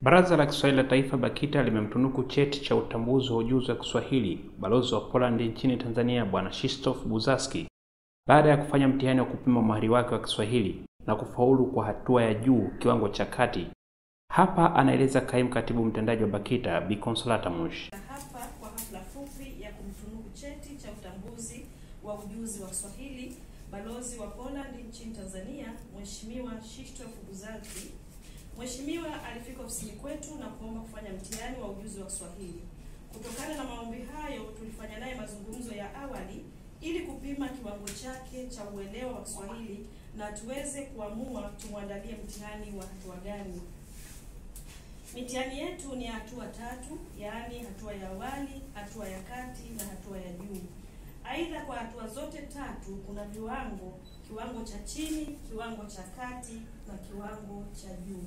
Baraza la Kiswahili la Taifa BAKITA limemtunuku cheti cha utambuzi wa ujuzi wa Kiswahili balozi wa Poland nchini Tanzania Bwana Krzysztof Buzaski baada ya kufanya mtihani wa kupima umahiri wake wa Kiswahili na kufaulu kwa hatua ya juu kiwango cha kati. Hapa anaeleza kaimu katibu mtendaji wa BAKITA Bi Consolata Mushi. Hapa kwa hafla fupi ya kumtunuku cheti cha utambuzi wa ujuzi wa Kiswahili balozi wa Poland nchini Tanzania Mheshimiwa Krzysztof Buzaski. Mheshimiwa alifika ofisini kwetu na kuomba kufanya mtihani wa ujuzi wa Kiswahili. Kutokana na maombi hayo, tulifanya naye mazungumzo ya awali ili kupima kiwango chake cha uelewa wa Kiswahili na tuweze kuamua tumwandalie mtihani wa hatua gani. Mitihani yetu ni ya hatua tatu, yaani hatua ya awali, hatua ya kati na hatua ya juu. Aidha, kwa hatua zote tatu kuna viwango: kiwango cha chini, kiwango cha kati na kiwango cha juu.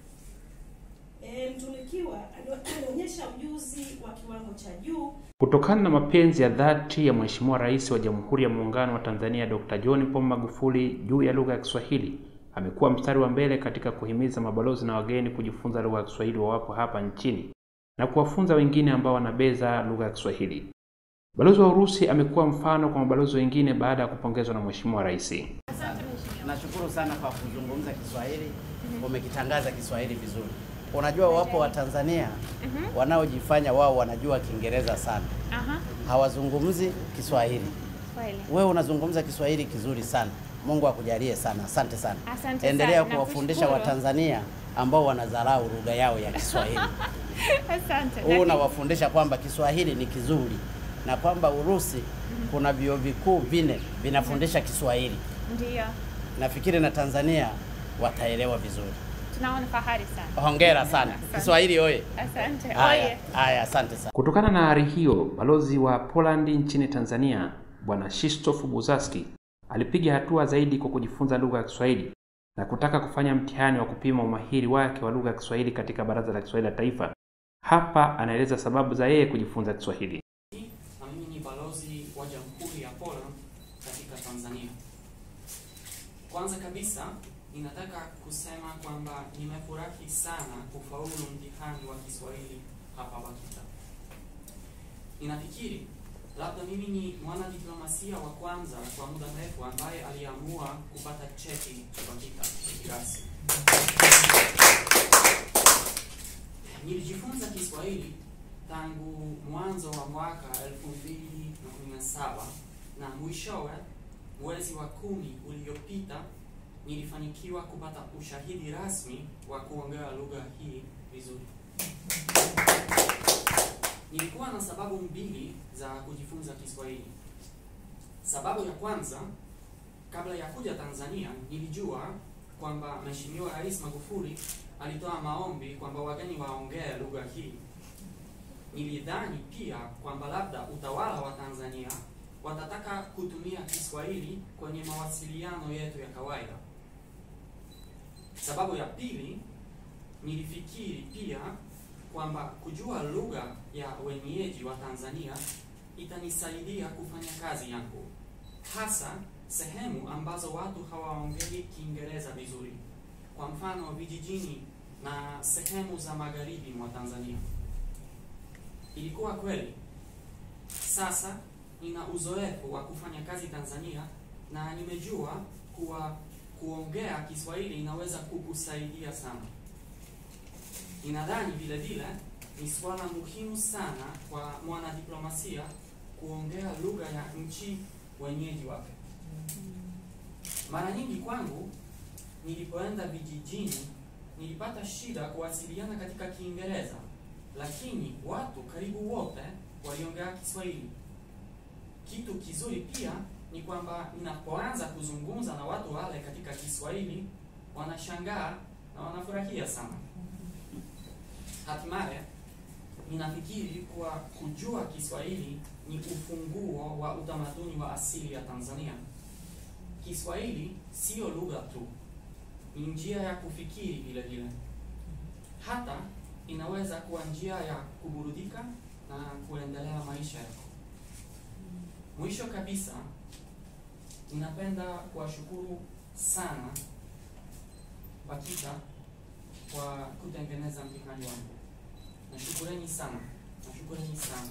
E, mtunukiwa alionyesha ujuzi wa kiwango cha juu Kutokana na mapenzi ya dhati ya Mheshimiwa Rais wa Jamhuri ya Muungano wa Tanzania Dr. John Pombe Magufuli juu ya lugha ya Kiswahili, amekuwa mstari wa mbele katika kuhimiza mabalozi na wageni kujifunza lugha ya Kiswahili wawapo hapa nchini na kuwafunza wengine ambao wanabeza lugha ya Kiswahili. Balozi wa Urusi amekuwa mfano kwa mabalozi wengine baada ya kupongezwa na Mheshimiwa Rais. Nashukuru sana kwa kuzungumza Kiswahili, umekitangaza Kiswahili vizuri. Unajua wapo Watanzania wanaojifanya wao wanajua Kiingereza sana, Aha, hawazungumzi Kiswahili. kweli. Wewe unazungumza Kiswahili kizuri sana, Mungu akujalie sana. Asante sana, Asante endelea sana, kuwafundisha nakushukuru. Watanzania ambao wanadharau lugha yao ya Kiswahili. Asante. Huu unawafundisha kwamba Kiswahili ni kizuri na kwamba Urusi kuna vyuo vikuu vine vinafundisha Kiswahili. Ndio, Nafikiri na Tanzania wataelewa vizuri. tunaona fahari sana. Hongera sana. Asante. Kiswahili oye. Asante. Haya, Oye. haya, asante sana. Kutokana na ari hiyo, balozi wa Poland nchini Tanzania Bwana Krzysztof Buzaski alipiga hatua zaidi kwa kujifunza lugha ya Kiswahili na kutaka kufanya mtihani wa kupima umahiri wake wa lugha ya Kiswahili katika Baraza la Kiswahili la Taifa. Hapa anaeleza sababu za yeye kujifunza Kiswahili. na mimi ni balozi wa Jamhuri ya Poland katika Tanzania. Kwanza kabisa, ninataka kusema kwamba nimefurahi sana kufaulu mtihani wa Kiswahili hapa BAKITA. Ninafikiri labda mimi ni mwanadiplomasia wa kwanza kwa muda mrefu ambaye aliamua kupata cheti cha BAKITA kirasmi. Nilijifunza Kiswahili tangu mwanzo wa mwaka 2017 na mwishowe mwezi wa kumi uliopita nilifanikiwa kupata ushahidi rasmi wa kuongea lugha hii vizuri. Nilikuwa na sababu mbili za kujifunza Kiswahili. Sababu ya kwanza, kabla ya kuja Tanzania, nilijua kwamba Mheshimiwa Rais Magufuli alitoa maombi kwamba wageni waongee lugha hii. Nilidhani pia kwamba labda utawala wa Tanzania watataka kutumia Kiswahili kwenye mawasiliano yetu ya kawaida. Sababu ya pili, nilifikiri pia kwamba kujua lugha ya wenyeji wa Tanzania itanisaidia kufanya kazi yangu, hasa sehemu ambazo watu hawaongei Kiingereza vizuri, kwa mfano vijijini na sehemu za magharibi mwa Tanzania. Ilikuwa kweli. Sasa nina uzoefu wa kufanya kazi Tanzania na nimejua kuwa kuongea Kiswahili inaweza kukusaidia sana. Ninadhani vile vile ni swala muhimu sana kwa mwanadiplomasia kuongea lugha ya nchi wenyeji wake. Mara nyingi kwangu nilipoenda vijijini nilipata shida kuwasiliana katika Kiingereza, lakini watu karibu wote waliongea Kiswahili. Kitu kizuri pia ni kwamba ninapoanza kuzungumza na watu wale katika Kiswahili wanashangaa na wanafurahia sana. Hatimaye ninafikiri kuwa kujua Kiswahili ni ufunguo wa utamaduni wa asili ya Tanzania. Kiswahili sio lugha tu, ni njia ya kufikiri vile vile. Hata inaweza kuwa njia ya kuburudika na kuendelea maisha yako. Mwisho kabisa, ninapenda kuwashukuru sana BAKITA kwa kutengeneza mtihani wangu. Nashukureni sana, nashukureni sana.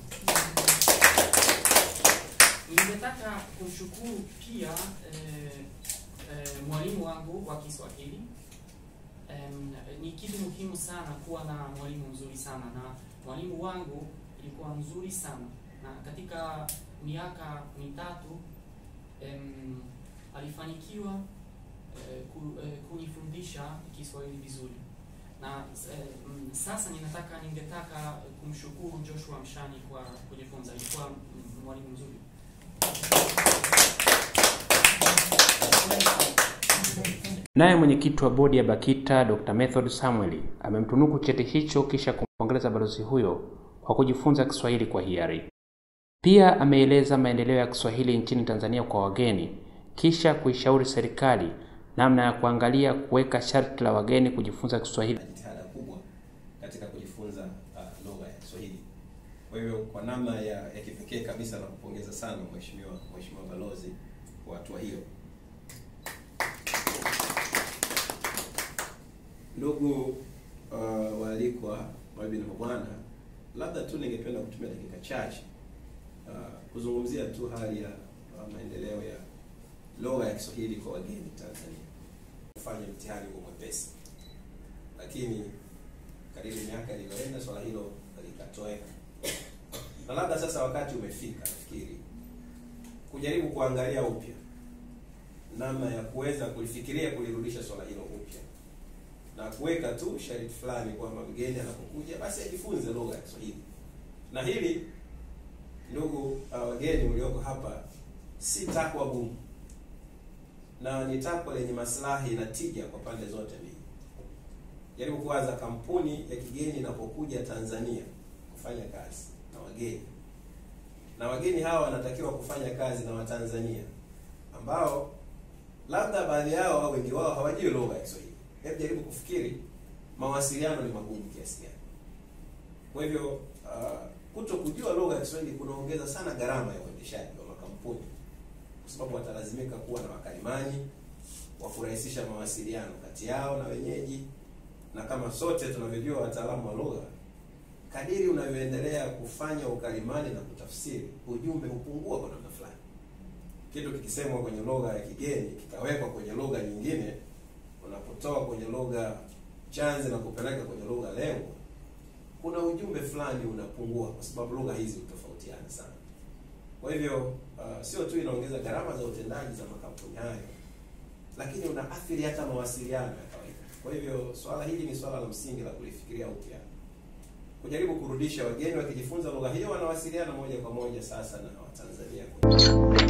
Ningetaka kumshukuru pia eh, eh, mwalimu wangu wa Kiswahili. Em, ni kitu muhimu sana kuwa na mwalimu mzuri sana, na mwalimu wangu ilikuwa mzuri sana, na katika miaka mitatu em, alifanikiwa eh, ku, eh, kunifundisha Kiswahili vizuri na eh, mm, sasa ninataka ningetaka kumshukuru Joshua Mshani kwa kujifunza, ilikuwa mm, mwalimu mzuri. Naye mwenyekiti wa bodi ya BAKITA Dr. Method Samuel amemtunuku cheti hicho kisha kumpongeza balozi huyo kwa kujifunza Kiswahili kwa hiari. Pia ameeleza maendeleo ya Kiswahili nchini Tanzania kwa wageni kisha kuishauri serikali namna ya kuangalia kuweka sharti la wageni kujifunza Kiswahili. na jitihada kubwa katika kujifunza uh, lugha ya Kiswahili. Kwa hivyo kwa namna ya, ya kipekee kabisa na kupongeza sana mheshimiwa mheshimiwa balozi kwa hatua hiyo. Ndugu uh, waalikwa, mabibi na mabwana, labda tu ningependa kutumia dakika chache uh, kuzungumzia tu hali ya uh, maendeleo ya lugha ya Kiswahili kwa wageni Tanzania. Kufanya mtihani huo mwepesi lakini kadiri miaka ilivyoenda swala hilo likatoweka, na labda sasa wakati umefika, nafikiri kujaribu kuangalia upya namna ya kuweza kulifikiria kulirudisha swala hilo upya na kuweka tu sharti fulani kwamba mgeni anapokuja basi ajifunze lugha ya Kiswahili. Na hili ndugu uh, wageni mlioko hapa, si takwa gumu na ni takwa lenye maslahi na tija kwa pande zote mbili. Jaribu kuwaza kampuni ya kigeni inapokuja Tanzania kufanya kazi na wageni, na wageni hawa wanatakiwa kufanya kazi na Watanzania ambao labda baadhi yao au wengi wao hawajui lugha ya Kiswahili. Hebu jaribu kufikiri, mawasiliano ni magumu kiasi gani? Kwa hivyo uh, kuto kujua lugha ya Kiswahili kunaongeza sana gharama ya uendeshaji wa makampuni, kwa sababu watalazimika kuwa na wakalimani wa kurahisisha mawasiliano kati yao na wenyeji na kama sote tunavyojua wataalamu wa lugha, kadiri unavyoendelea kufanya ukalimani na kutafsiri, ujumbe hupungua kwa namna fulani. Kitu kikisemwa kwenye lugha ya kigeni kikawekwa kwenye lugha nyingine, unapotoa kwenye lugha chanzi na kupeleka kwenye lugha lengo, kuna ujumbe fulani unapungua, kwa sababu lugha hizi hutofautiana sana. Kwa hivyo uh, sio tu inaongeza gharama za utendaji za makampuni hayo, lakini unaathiri hata mawasiliano ya kawaida. Kwa hivyo swala hili ni swala la msingi la kulifikiria upya, kujaribu kurudisha wageni wakijifunza lugha hiyo wanawasiliana moja kwa moja sasa na Watanzania.